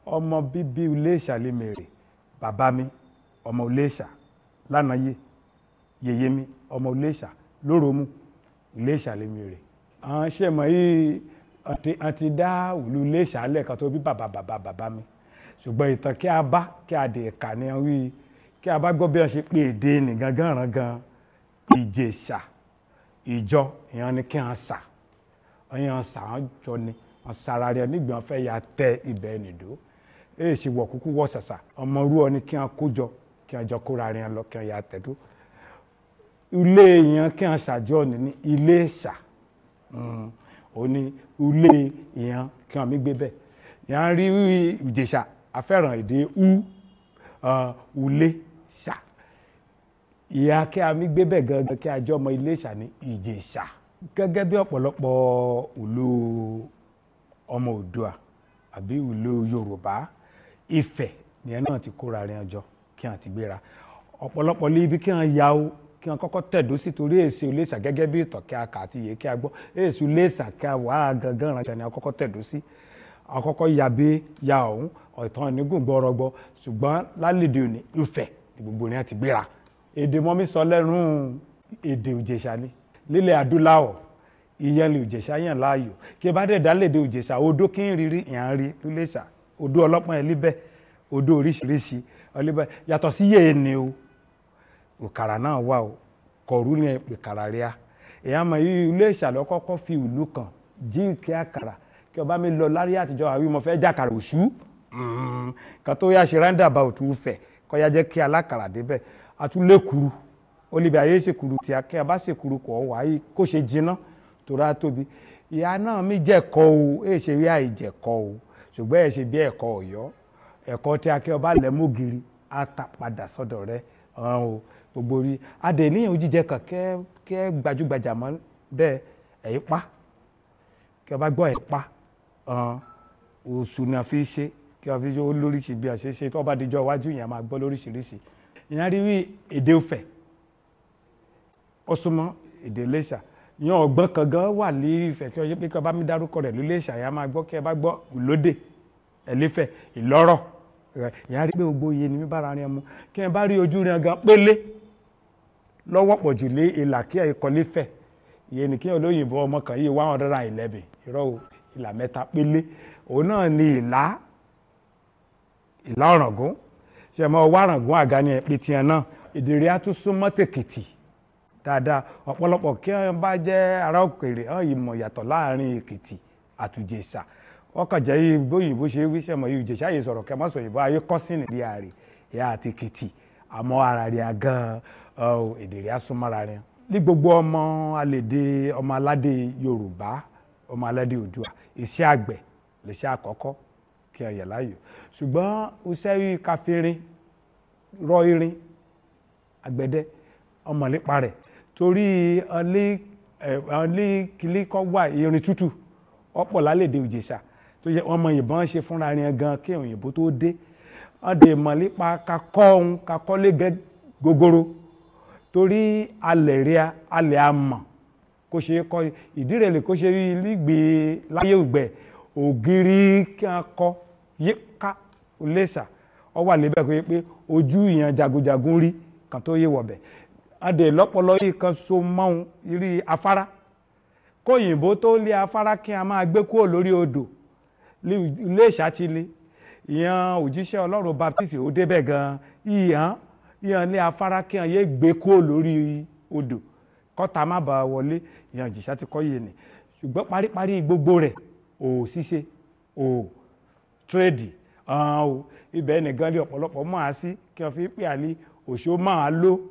ọmọ bíbí Iléṣà lèmèrè bàbá mi ọmọ Iléṣà lánàáyé yèyé mi ọmọ Iléṣà lóròmù Iléṣà lèmèrè àwọn ṣe mọ̀ yìí àti dá ìlú Iléṣà lẹ́ẹ̀kan tó bí bàbá bàbá bàbá mi ṣùgbọ́n ìtàn kí a bá kí a dè kà ní wí kí a bá gbọ́ bí wọ́n ṣe pé èdè nìgan gánran gan Ìjẹ̀ṣà ìjọ ìyẹn ni kí wọ́n sà ìyẹn sà wọ́n jọ ni wọ́n sara rẹ̀ nígbà wọ́n fẹ́ ya tẹ ibẹ̀ nìdó èyí sì wọ̀ kúkú wọ̀ sàṣà ọmọ rú ọ ni kí wọ́n kó jọ kí wọ́n jọ kóra rẹ̀ lọ kí wọ́n ya tẹ̀dó ilé ìyẹn kí wọ́n ṣàjọ ní ní Iléṣà ó ní ilé ìyẹn kí wọ́n mi gbé bẹ́ẹ̀ ìyẹn rí Ìjẹ̀ṣà afẹ́ràn èdè u ulé ṣà ìyá kí a mi gbé bẹ́ẹ̀ gangan kí a jọ ọmọ Iléṣà ní Ìjẹ̀ṣà gẹ́gẹ́ bí ọ̀pọ̀lọpọ̀ ìlú ọmọ Oòduà àbí ìlú Yorùbá Ifẹ̀ nìyẹn náà ti kóra rìn ọjọ́ kí wọ́n ti gbéra ọ̀pọ̀lọpọ̀ lé ibi kí wọ́n ya o kí wọ́n kọ́kọ́ tẹ̀dó sí torí èsì Iléṣà gẹ́gẹ́ bí ìtàn kí a kà àti iye kí a gbọ́ èsì Iléṣà kí a wà á gangan ràn ni a kọ́kọ́ tẹ̀dó sí àkọ́kọ́ ya bí ya ọ̀hún ọ̀tàn onígùn gbọ́rọ̀gbọ́ ṣùgbọ́n lálẹ́dẹ̀ òní Ifẹ̀ ní gbogbo ní àti gbéra èdè mọ́mí sọ lẹ́rú èdè Ìjẹ̀ṣà ni lílẹ̀ adúláwọ̀ ìyẹn lè Ìjẹ̀ṣà yàn láàyò kí ẹ bá dẹ̀ dá lédè Ìjẹ̀ṣà odó kí n rírí ìyàn rí lúlẹ̀ṣà odó ọlọ́pàá ẹ̀ líbẹ̀ odó oríṣiríṣi ọlíbẹ̀ yàtọ̀ sí yéé ni o òkàrà náà wà o kọ̀ọ̀rú ni ìkàrà rí a èèyàn mọ̀ yí Iléṣà lọ kọ́kọ́ fi ìlú kan jí kí àkàrà kí ọba mi lọ lárí àtijọ́ àwí mo fẹ́ jàkàrà òṣù kan tó yá ṣe ráńdà bá òtún fẹ̀ kọ́ ya jẹ́ kí alákàrà débẹ̀ atúlékuru olùbí ayé ṣèkuru tí a kí a bá ṣèkuru kọ̀ wá yìí kó ṣe jiná torí a tóbi ìyá náà mi jẹ̀kọ́ o èyí ṣe rí àìjẹ̀kọ́ o ṣùgbọ́n ẹ̀ ṣe bí ẹ̀kọ́ ọ̀yọ́ ẹ̀kọ́ tí a kí ọba lẹ̀ mọ́gìrì á ta padà sọ́dọ̀ rẹ̀ ọ̀hún o gbogbo rí adè níyàn jíjẹ kan kẹ́ kẹ́ gbajúgbajà mọ́ bẹ́ẹ̀ ẹ̀yí pa kí ọba gbọ́ ẹ̀ pa oṣù ni a fi ṣe kí a fi ṣe olóríṣi bí a ṣe ṣe tó bá dijọ́ iwájú yẹn a máa gbọ́ lóríṣiríṣi ìyẹn rí wí èdè Ifẹ̀ ó súnmọ́ èdè Iléṣà ìyẹn ọ̀gbọ́n kan gan wà ní Ifẹ̀ kí ọjọ́ pé kí ọba mi dárúkọ rẹ̀ lóléṣà yẹn a máa gbọ́ kí ẹ bá gbọ́ ìlódè ẹ̀lẹ́fẹ̀ ìlọ́rọ̀ ìyẹn rí pé gbogbo iye ni mi bára rìn mu kí ẹ bá rí ojú rìn gan pélé lọ́wọ́ pọ̀ jù lé ìlà kí ẹ kọ́ lẹ́fẹ̀ ìyẹn ní kí olóyìnbó ọmọ kan yìí one hundred and eleven irọ́ o ìlà mẹ́ta pélé òun náà ni ìlà ìlà ọ̀ràngún ṣe mọ ọwọ́ àràngún àga ni ẹ̀pẹ́ tiẹ̀ náà ìdèrè àtúnṣúmọ́ tèkìtì dáadáa ọ̀pọ̀lọpọ̀ kí wọ́n bá jẹ́ ará òkèèrè hàn ìmọ̀ yàtọ̀ láàrin èkìtì àtùjẹ̀ṣà ọkàn jẹ́ bóyìnbó ṣe wí ṣẹ̀mọ̀ yìí ìjẹ̀ṣà yìí sọ̀rọ̀ kẹ́ mọ́ sọ òyìnbó ayé kọ́sìnì bí ààrẹ ìyá àti èkìtì àmọ́ ara rẹ̀ gan ìdèrè àsúnmọ́ra rẹ̀ ní gbogbo ọmọ alèdè ọmọ aládé Yorùbá ọmọ aládé Oòduà iṣẹ́ àgbẹ̀ lè àkọ́kọ́ kí ẹ yẹ̀ láàyò ṣùgbọ́n iṣẹ́ yìí káfírin rọ irin àgbẹ̀dẹ ọmọlépa rẹ̀ torí ọlé kìlí kọ́ wà irin tútù ọ̀pọ̀ lálẹ́dẹ Ìjẹ̀ṣà tó yẹ ọmọ ìbọn ṣe fúnra rẹ̀ gan kí òyìnbó tó dé ọdẹ ìmọ̀lépa kakọ́ ohun kakọ́lé gogoro torí alẹ̀ rí alẹ̀ amọ̀ kó ṣe kọ́ ìdí rẹ̀ lè kó ṣe rí lígbèé láyé ògbẹ́ ògiri kí a kọ yíká Iléṣà ọ wà lébẹ̀ kó yẹ pé ojú ìyàn jagunjagun rí kan tó yé wọ̀bẹ̀ adè lọ́pọ̀lọ́ yìí kan so mọ́hun rí afárá kóyìnbó tó lé afárá kí a máa gbé kúrò lórí odò Iléṣà ti lé ìyàn òjíṣẹ́ Ọlọ́run Baptist ó débẹ̀ gan ìyàn ìyàn lé afárá kí a yé gbé kúrò lórí odò kọ́ta má bàa wọlé ìyàn Ìjẹ̀ṣà ti kọ́ yé ni ṣùgbọ́n paríparí gbogbo rẹ̀ o ṣíṣe o tírèdì o ibẹ̀ nìkan lé ọ̀pọ̀lọpọ̀ máa sí kí wọ́n fi pè àlè òṣó máa ló